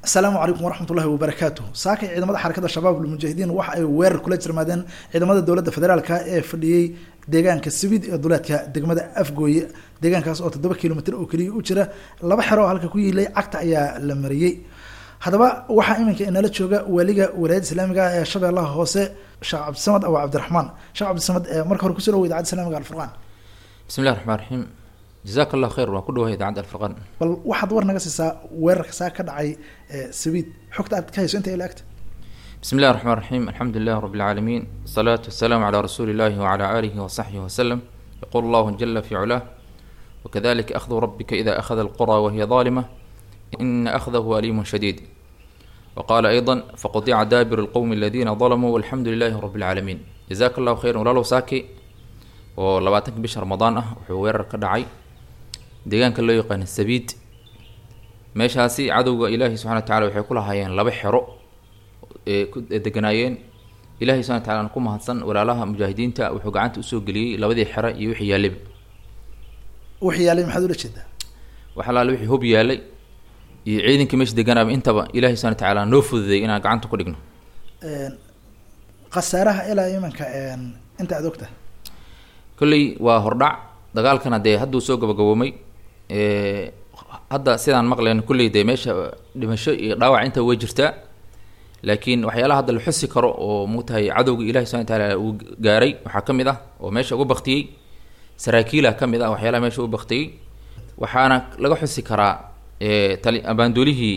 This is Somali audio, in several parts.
asalaamu calaykum waraxmat ullahi wabarakaatu saakay ciidamada xarakada shabaab lmujaahidiin waxa ay weerar kula jirmaadeen ciidamada dowladda federaalka ee fadhiyey deegaanka sibid ee duleedka degmada afgooye deegaankaas oo toddoba kilomitr oo keliya u jira laba xero oo halka ku yiilay cagta ayaa la mariyey haddaba waxaa iminka inala jooga waaliga walaayadda islaamiga ee shabeellaha hoose sheekh cabdisamad abu cabdiraxmaan sheekh cabdisamad marka hore kusoo dhawo idaacadda islamiga alfurqaan bismi llahi raxmaan raxiim jazaak allah khayr waan ku dhawahay idaacadda alfurqaan bal waxaad war naga siisaa weerarka saa ka dhacay sabiid xogta aad ka hayso inta ila agta bismi illahi raxmaan raxiim alxamdu lilah rabi alcaalamiin wasalaatu wasalaamu calaa rasuuli illahi wacala aalihi wasaxbihi wasalam yaqulu allahu jala fi culah wakadalika akhdu rabika ida akhada alqura wahiya daalima ina akhdahu aliimun shadiid waqala ayضa faqadica daabiru lqowmi aladiina dalamuu walxamdu lilahi rabi alcaalamiin jazaak allahu khayran walaalow saaki oo labaatanka bisha ramadaan ah wuxuu weerar ka dhacay deegaanka loo yaqaano sabiid meeshaasi cadowga ilaahi subxana wa tacala waxay ku lahaayeen laba xero ee ku deganaayeen ilahi subxana wa tacala ku mahadsan walaalaha mujaahidiinta wuxuu gacanta usoo geliyey labadii xero iyo wixii yaallaba wixii yaalay maxaad ula jeedaa wax alaale wixii hob yaalay iyo ciidankii meesha deganaaba intaba ilahi subxana wa tacala noo fududay inaan gacanta ku dhigno khasaaraha ilaa imanka inta aad ogtahay kolley waa hordhac dagaalkana dee hadduu soo gabagaboomay hadda sidaan maqlayno kulley dee meesha dhimasho iyo dhaawac inta way jirtaa laakiin waxyaalaha hadda la xusi karo oo mugtahay cadowga ilahi subana wataala uu gaaray waxaa ka mid ah oo meesha uga baktiyey saraakiila ka mid ah waxyaalaha meesha uga baktiyey waxaana laga xusi karaa tali abaandoolihii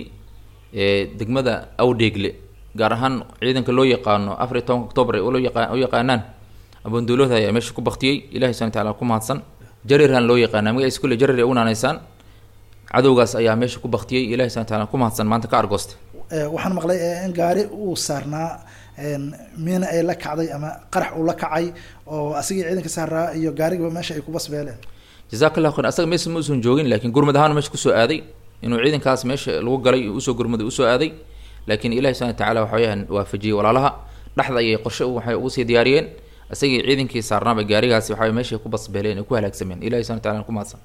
degmada awdheegle gaar ahaan ciidanka loo yaqaano afar iyo tobanka octoobar ee loo yaqa u yaqaanaan abaandoolahooda ayaa meesha ku baktiyey ilahi subana wataala ku mahadsan jarirhan loo yaqaana magaciisa kulle jarir ay u naanaysaan cadowgaas ayaa meesha ku baktiyey ilahi subana wataala ku mahadsan maanta ka argoosta waxaan maqlay in gaari uu saarnaa miina ay la kacday ama qarax uu la kacay oo asigii ciidanka saaraa iyo gaarigaba meesha ay kubasbeeleen jazaak allah khayr asaga meesa ma usan joogin laakiin gurmad ahaan meesha kusoo aaday inuu ciidankaas meesha lagu galay usoo gurmaday usoo aaday laakiin ilahi subana watacaala waxa weyaan waafajiyey walaalaha dhexda ayay qorshe waxay ugu sii diyaariyeen isagii ciidankii saarnaaba gaarigaasi waxa meeshay ku basbeeleen ay ku halaagsameen ilahi subana wataala ku mahadsan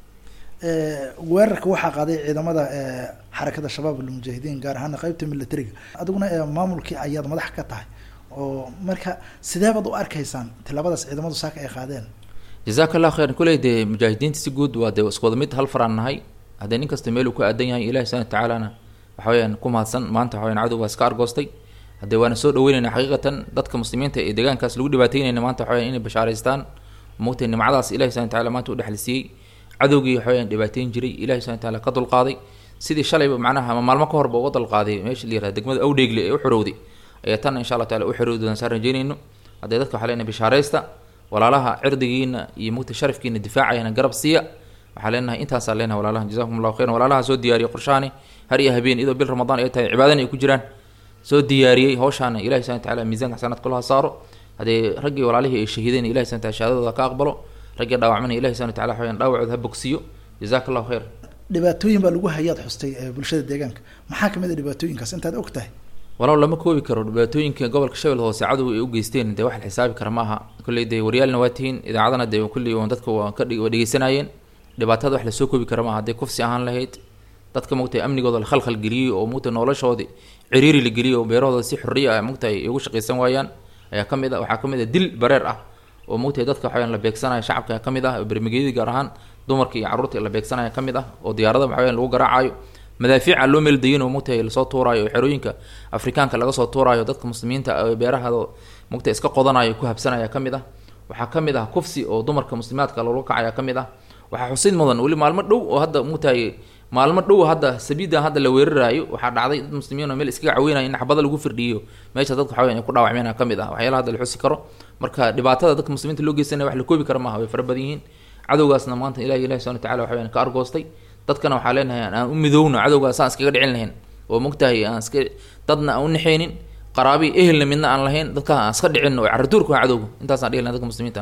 weerarka waxaa qaaday ciidamada xarakada shabaab almujaahidiin gaar ahaana qeybta militariga adiguna maamulkii ayaad madax ka tahay oo marka sidee baad u arkaysaan tilaabadaas ciidamadu saaka ay qaadeen jazaak allah khayran kuley dee mujaahidiinta si guud waa dee isku wada mid hal faraan nahay haddee nin kasta meel uu ku aadan yahay ilahi subana watacaalana waxa weyaan ku mahadsan maanta waxa weyan cadow waa iska argoostay haddee waana soo dhaweynayna xaqiiqatan dadka muslimiinta ee deegaankaas lagu dhibaateynayna maanta waxa weyan inay bashaaraystaan mogtay nimcadaas ilahi subana wataala maanta u dhexlisiiyey cadowgii waxa weyaan dhibaateyn jiray ilahi subana wataala ka dulqaaday sidii shalayba macnaha ama maalmo ka horba uga dulqaaday meesha la yirahda degmada awdheegle ee u xorowday ayaa tanna insha allah taala u xorowdi doonaan saan rajeynayno haddee dadka waxaa leenahay bishaaraysta walaalaha cirdigiina iyo mugta sharafkiina difaacayana garab siiya waxaa leenahay intaasaa leenahay walaalaha jazakum allahu khayran walaalaha soo diyaariya qorshahani har iyo habeen iyadoo bil ramadaan ay tahay cibaadana ay ku jiraan soo diyaariyey hawshaana ilahi subana wataala miisanka xasanaad kulaha saaro haddee raggii walaalihii ay shahiideen ilahi subana wataala shahaadadooda ka aqbalo raggii dhaawacmana ilahi subana wataala waxa weyaan dhaawacooda ha bogsiyo jazaak allahu khayr dhibaatooyin baa lagu hayaad xustay bulshada deegaanka maxaa kamid a dhibaatooyinkaas intaad og tahay walaw lama koobi karo dhibaatooyinka gobolka shabeelle hoose cadow ay u geysteen dee wax la xisaabi kara ma aha kolley dee waryaalna waa tihiin idaacadana dee kulley on dadka waa ka waa dhegeysanayeen dhibaatada wax lasoo koobi kara maaha hadday kufsi ahaan lahayd dadka mugtay amnigooda la khalkhal geliyey oo mugtay noloshoodi ciriiri la geliyey oo beerahooda si xorriya ah mugtay ay ugu shaqaysan waayaan ayaa ka mid a waxaa ka mid a dil bareer ah oo mugtay dadka waxaweyaan la beegsanaya shacabka ka mid ah bermageyadii gaar ahaan dumarka iyo carruurta la beegsanaya ka mid ah oo diyaarada waxaweyan lagu garaacayo madaafiica loo meeldayin oo mugtay lasoo tuuraayo oo xerooyinka afrikaanka laga soo tuuraayo dadka muslimiinta beerahado mugtay iska qodanayo ku habsanaya ka mid ah waxaa ka mid ah kufsi oo dumarka muslimaadka loola kacaya ka mid ah waxaa xusid mudan weli maalmo dhow oo hadda mugtahay maalmo dhow hadda sabiidan hadda la weeraraayo waxaa dhacday dad muslimiin oo meel iskaga caweynaya in xabada lagu firdhiyo meesha dadka waxa weyan ay ku dhaawacmeen ka mid ah waxyaalaha hadda la xusi karo marka dhibaatada dadka muslimiinta loo geysanaya wax la koobi kara maaha way fara badan yihiin cadowgaasna maanta ilahi ilahi subana watacala waxa weyan ka argoostay dadkana waxaa leenahay aan u midowno cadowgaas aan iskaga dhicin lahayn oo mogtahay aan iska dadna aan u naxaynin qaraabi ehelna midna aan lahayn dadka aan iska dhicin oo caratuurka waa cadowga intaasaan dhihi lahayn dadka muslimiinta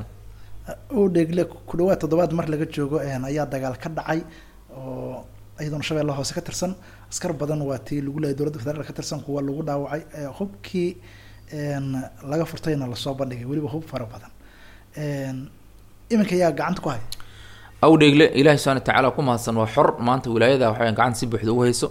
u dheegle ku dhawaad toddobaad mar laga joogo ayaa dagaal ka dhacay oo iyadoona shabeella hoose ka tirsan askar badan waa tii lagu leeyay dowladda federaalk ka tirsan kuwa lagu dhaawacay hubkii laga furtayna lasoo bandhigay weliba hub fara badan iminka yaa gacanta ku haya awdheegle ilaahi subana watacaala ku mahadsan waa xor maanta wilaayada waxaweyan gacanta si buuxda ugu hayso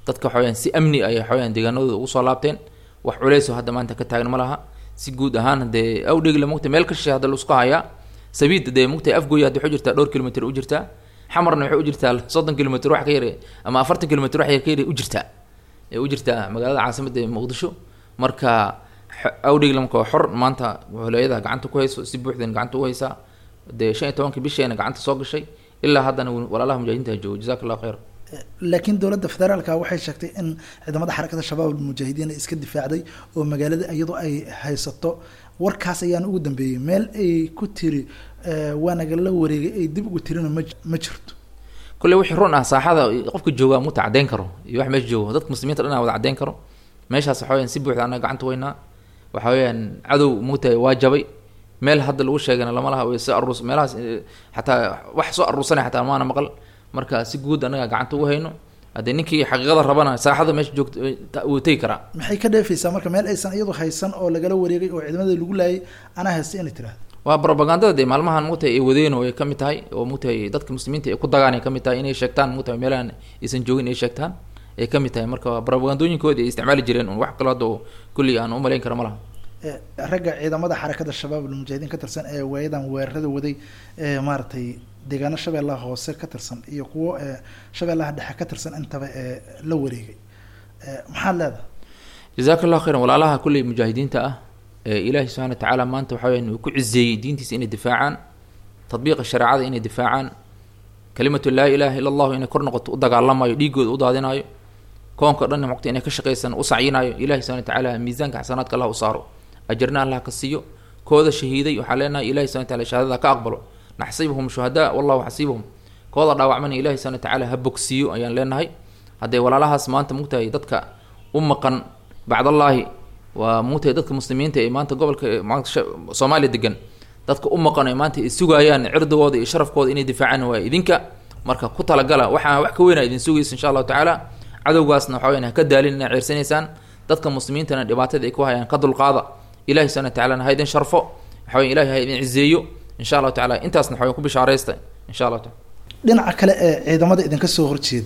dadka waxa weyaan si amni ay waxa weyaan deegaanadooda ugu soo laabteen wax culeys oo hadda maanta ka taagan ma laha si guud ahaan hadee awdhegle mugta meel ka shishay hadda laisku hayaa sabiid dee mugta afgooya hadda waxay u jirtaa dhowr kilomitr u jirtaa xamarna waxay u jirtaa soddon kilomitr wax ka yar ama afartan kilomitr wax yar ka yar u jirtaa ee u jirtaa magaalada caasimada ee muqdisho marka awdhegle marka waa xor maanta holeeyada gacanta ku hayso si buuxdan gacanta u haysaa dee shan iyo tobankii bisheena gacanta soo gashay ilaa haddana walaalaha mujaahidiinta joogo jazaka allahu khayr laakiin dowladda federaalka waxay sheegtay in ciidamada xarakada shabaab almujaahidiin ay iska difaacday oo magaalada iyadoo ay haysato warkaas ayaan ugu dambeeyey meel ay ku tiri waa nagala wareegay ay dib ugu tirina ma ma jirto kulle wixii run ah saaxada qofka joogaa muta caddeyn karo iyo wax meesha joogo dadka muslimiinta dhan wada caddeyn karo meeshaas waxa weyaan si buuxda annaga gacanta weynaa waxa weeyaan cadow muta waa jabay meel hadda lagu sheegana lama laha way soo aruus meelahaas xataa wax soo aruursanay xataa maana maqal marka si guud annaga gacanta ugu hayno haddee ninkii xaqiiqada rabana saaxada meesha joogta wuu tegi karaa maxay ka dheefaysaa marka meel aysan iyadu haysan oo lagala wareegay oo ciidamada lagu laayay anaa haystay inay tiraahdo waa propagandada dee maalmahan mugtahay ay wadeen oo ay kamid tahay oo mugtahay dadka muslimiinta ay ku dagaan ay kamid tahay inay sheegtaan mugtahay meelahan aysan joogin ay sheegtaan ay kamid tahay marka propagandooyinkoodi ay isticmaali jireen un wax kalo hadda kulli aan umalayn kara ma laha ragga ciidamada xarakada shabaab almujaahidiin ka tirsan ee waayadan weerarada waday ee maaragtay deegaano shabeellaha hoose ka tirsan iyo kuwo shabeellaha dhexe ka tirsan intaba ee la wareegay maxaad leedahay jazaka allahu khayran walaalaha kulley mujaahidiinta ah ee ilaahi subxana wa tacaala maanta waxa weyan uu ku cizeeyey diintiisa inay difaacaan tadbiiqa shareecada inay difaacaan kalimatu laa ilaha illa allahu inay kor noqoto u dagaalamayo dhiigooda u daadinayo koonka dhan mugta inay ka shaqaysan u sacyinayo ilahi subxana wa tacaala miisaanka xasanaadka allah u saaro ajarna allah ka siiyo kooda shahiiday waxaa leenahay ilahi subana wataala shahaadada ka aqbalo naxsibuhum shuhadaa wallahu xasiibuhum kooda dhaawacmana ilahi subana watacaala ha bogsiiyo ayaan leenahay hadday walaalahaas maanta mugtahay dadka u maqan bacdallaahi waa mugtahay dadka muslimiinta ee maanta gobolka maanta soomaaliya degan dadka u maqan ee maanta ay sugaayaan cirdigooda iyo sharafkooda inay difaacaan waa idinka marka ku talagala waxaa wax ka weynaa idin sugaysa insha allahu tacaala cadowgaasna waxa weyan ha ka daalin inaa ceersanaysaan dadka muslimiintana dhibaatada ay ku hayaan ka dulqaada ilahi subana watacaala ha idin sharfo waxa weya ilahi ha idin cizeeyo insha allahu tacala intaasna waxa weyan ku bishaaraysta insha allah taala dhinaca kale ee ciidamada idinka soo horjeeda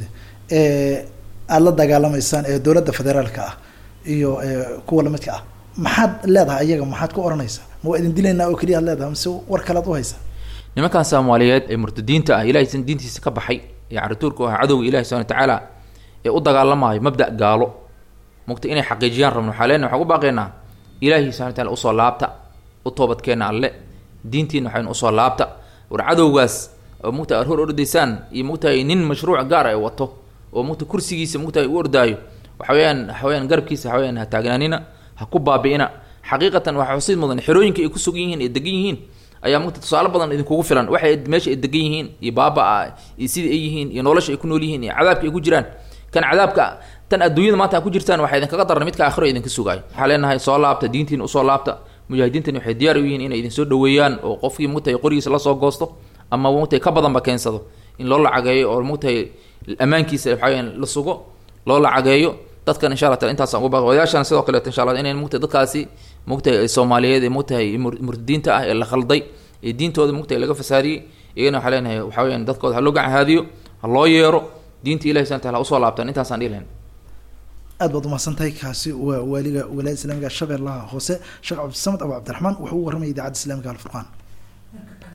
ee aada la dagaalamaysaan ee dowladda federaalka ah iyo kuwa lamidka ah maxaad leedahay ayaga maxaad ku oranaysaa ma waa idin dilaynaa oo keliya ad leedahay mise war kalead u haysaa nimankan soomaaliyeed ee murtadiinta ah ilahay diintiisa ka baxay ee carituurka u ah cadowga ilahi subana watacaala ee u dagaalamaayo mabda' gaalo mugta inay xaqiijiyaan rabno waxaa leenahay waxaan ku baaqaynaa ilaahi subana wataala usoo laabta u toobadkeena alle diintiina waxaynu usoo laabta war cadowgaas oo mugta aad hor ordaysaan iyo mugtahay nin mashruuc gaar ay wato oo mugta kursigiisa mugtahay u ordaayo waxa weyaan waxa weyaan garabkiisa waxa weyaan ha taagnaanina ha ku baabi'ina xaqiiqatan waxaa xusid mudan xerooyinka ay ku sugan yihiin ee degan yihiin ayaa mugta tusaale badan idinkugu filan waxay meesha ay degan yihiin iyo baaba-a iyo sidai ay yihiin iyo nolosha ay ku nool yihiin iyo cadaabka ay ku jiraan kan cadaabka tan adduunyada maanta a ku jirtaan waxaa idinkaga daran midka aakhiro idinka sugaayo waxaa leenahay soo laabta diintiina usoo laabta mujaahidiintani waxay diyaar u yihiin inay idin soo dhaweeyaan oo qofkii mugtahay qorigiisa lasoo goosto ama mugtahay ka badanba keensado in loo lacageeyo oo mugtahay ammaankiisa waxaweyaan la sugo loo lacageeyo dadkan insha allah taala intaasaan ugu baaqi odayaashana sidoo kaleeto insha allah inay mugtahay dadkaasi mugtahay soomaaliyeed ee mugtahay murtadiinta ah ee la khalday ee diintooda mugtahay laga fasaadiyey iyagana waxaa leenahay waxa weyaan dadkooda ha loo gacanhaadiyo ha loo yeero diinta ilahi subana tala ha usoo laabtaan intaasaan dhihi lahayn aad baad umahadsan tahay kaasi waa waaliga walaayada islamiga shabeellaha hoose sheekh cabdisamad abu cabdiraxmaan wuxuu u warramaya idaacadda islamiga alfurqaan